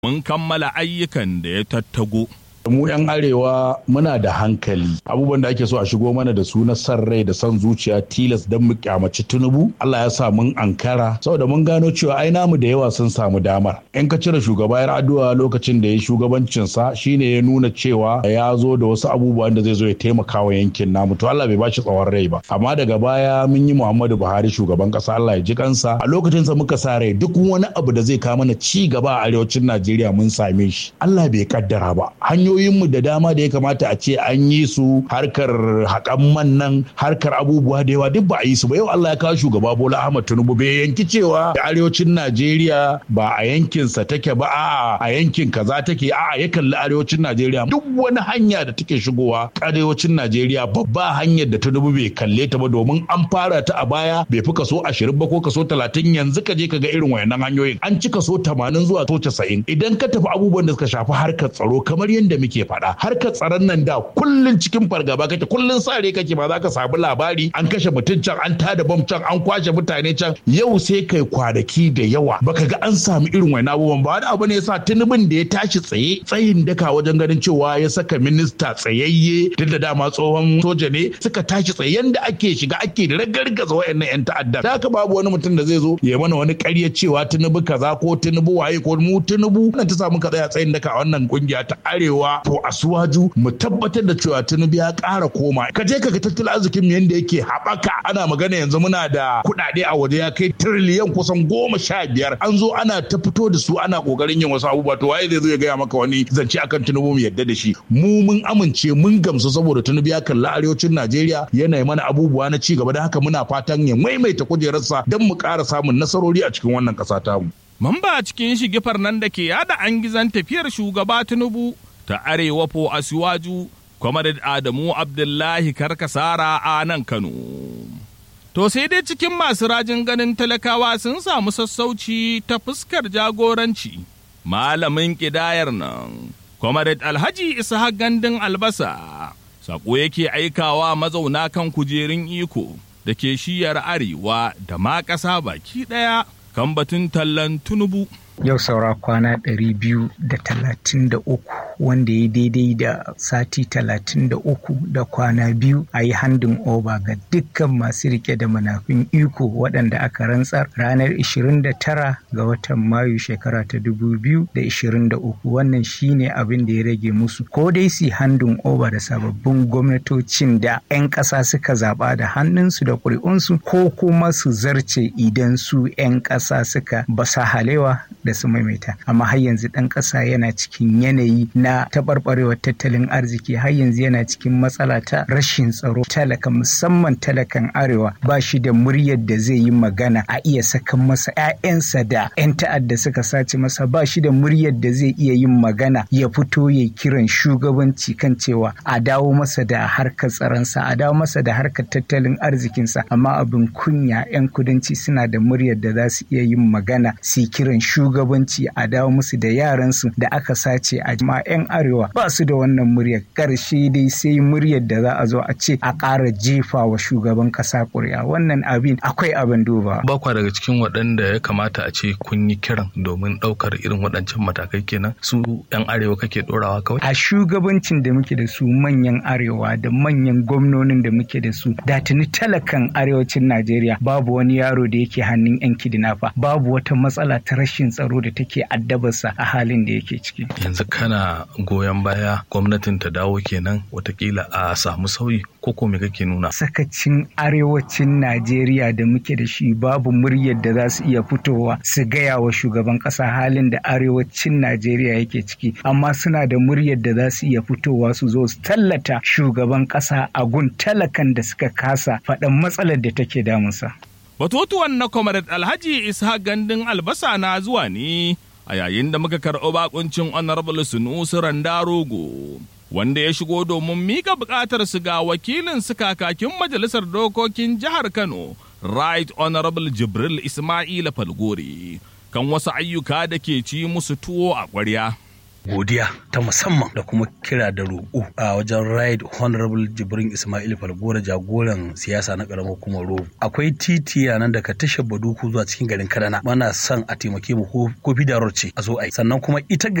mun kammala ayyukan da ya tattago. mu 'yan arewa muna da hankali abubuwan da ake so a shigo mana da su na san rai da san zuciya tilas don mu kyamaci tunubu Allah ya sa mun ankara saboda mun gano cewa ai namu da yawa sun samu damar in ka cire shugaba ya addu'a lokacin da ya shugabancin sa shine ya nuna cewa ya zo da wasu abubuwan da zai zo ya taimaka wa yankin namu to Allah bai bashi tsawon rai ba amma daga baya mun yi Muhammadu Buhari shugaban kasa Allah ya ji kansa a lokacin sa muka sa rai duk wani abu da zai kawo mana ci gaba a arewacin Najeriya mun same shi Allah bai kaddara ba hanyoyi hanyoyinmu da dama da ya kamata a ce an yi su harkar haƙan man nan harkar abubuwa da yawa duk ba a yi su ba yau Allah ya kawo shugaba Bola Ahmad Tinubu bai yanki cewa arewacin Najeriya ba a yankinsa take ba a'a a yankin kaza take a'a ya kalli arewacin Najeriya duk wani hanya da take shigowa arewacin Najeriya babba hanyar da Tinubu bai kalle ta ba domin an fara ta a baya bai fi kaso 20 ba ko kaso 30 yanzu ka je ka ga irin wayannan hanyoyin an ci kaso 80 zuwa to 90 idan ka tafi abubuwan da suka shafi harkar tsaro kamar yadda muke faɗa harkar tsaron nan da kullun cikin fargaba kake kullun sare kake ba za ka samu labari an kashe mutum can an tada bom can an kwashe mutane can yau sai kai kwanaki da yawa baka ga an samu irin wani abubuwan ba wani abu ne yasa tunubin da ya tashi tsaye tsayin daka wajen ganin cewa ya saka minista tsayayye duk da dama tsohon soja ne suka tashi tsaye yanda ake shiga ake ragargaza wayannan yan ta'adda da haka babu wani mutum da zai zo ya mana wani ƙarya cewa tunubu kaza ko tunubu waye ko mu tunubu nan ta samu ka tsaya tsayin daka a wannan kungiya ta arewa to asuwaju mu tabbatar da cewa tunubu ya ƙara koma ka je ka ga tattalin arzikin mu yanda yake haɓaka ana magana yanzu muna da kuɗaɗe a waje ya kai tiriliyan kusan goma sha biyar an zo ana ta fito da su ana ƙoƙarin yin wasu abubuwa to waye zai zo ya gaya maka wani zance akan tunubu mu yadda da shi mu mun amince mun gamsu saboda tunubu ya kalli arewacin najeriya yana yi mana abubuwa na ci gaba da haka muna fatan ya maimaita kujerarsa don mu ƙara samun nasarori a cikin wannan ƙasa tamu. Mamba cikin shigifar nan da ke yada an gizan tafiyar shugaba Tinubu ta arewa po asiwaju Kwamadad Adamu Abdullahi Karkasara a nan Kano. To sai dai cikin masu rajin ganin talakawa sun samu sassauci ta fuskar jagoranci. Malamin ƙidayar nan, Kwamadad Alhaji Ishaq Gandun Albasa, saƙo yake aikawa mazauna kan kujerun iko da ke shiyar arewa da ma ƙasa baki ɗaya kan batun tallan tunubu. yau saura kwana ɗari biyu da talatin da uku wanda ya daidai da sati talatin da uku da kwana biyu a yi handin oba ga dukkan masu rike da manafin iko waɗanda aka rantsar ranar 29 ga watan mayu shekara ta 2023 wannan shine abin da ya rage musu ko dai su handin oba da sababbin gwamnatocin da 'yan ƙasa suka zaɓa da hannunsu da ƙuri'unsu ko kuma su zarce idan su 'yan ƙasa suka basa halewa da su maimaita amma har yanzu ɗan ƙasa yana cikin yanayi na taɓarɓarewar tattalin arziki har yanzu yana cikin matsala ta rashin tsaro talaka musamman talakan arewa ba shi da muryar da zai yi magana a iya sakan masa 'ya'yansa da 'yan ta'adda suka sace masa ba shi da muryar da zai iya yin magana ya fito ya kiran shugabanci kan cewa a dawo masa da harkar tsaronsa a dawo masa da harkar tattalin arzikinsa amma abin kunya 'yan kudanci suna da muryar da za su iya yin magana su kiran shugabanci a dawo musu da yaransu da aka sace a ma 'yan arewa ba su da wannan muryar karshe dai sai muryar da za a zo a ce a ƙara jefa wa shugaban ƙasa ƙuri'a wannan abin akwai abin duba. ba kwa daga cikin waɗanda ya kamata a ce kun yi kiran domin ɗaukar irin waɗancan matakai kenan su 'yan arewa kake ɗorawa kawai. a shugabancin da muke da su manyan arewa da manyan gwamnonin da muke da su da tuni talakan arewacin najeriya babu wani yaro da yake hannun 'yan kidnapper babu wata matsala ta rashin tsaro da take addabarsa a halin da yake ciki. yanzu kana goyon baya gwamnatin ta dawo kenan watakila a samu sauyi ko ko me kake nuna sakacin arewacin najeriya da muke da shi babu muryar da za su iya fitowa su gaya wa shugaban kasa halin da arewacin najeriya yake ciki amma suna da muryar da za su iya fitowa su zo su tallata shugaban kasa a gun talakan da suka kasa faɗan matsalar da take damunsa. Batutuwan na Comrade Alhaji Isa Gandun Albasa na zuwa ne a yayin da muka karɓi bakuncin Honorable Sunusi Randarogo wanda ya shigo domin mika buƙatar su ga wakilin su kakakin Majalisar Dokokin Jihar Kano Right Honorable Jibril Ismaila Falgore kan wasu ayyuka da ke ci musu tuwo a ƙwarya. godiya ta musamman da kuma kira da roƙo a wajen right honorable jibrin ismail falgora jagoran siyasa na ƙaramar hukumar robo akwai titi a nan daga tashar baduku zuwa cikin garin kadana mana son a taimake mu ko da ce a zo a yi sannan kuma ita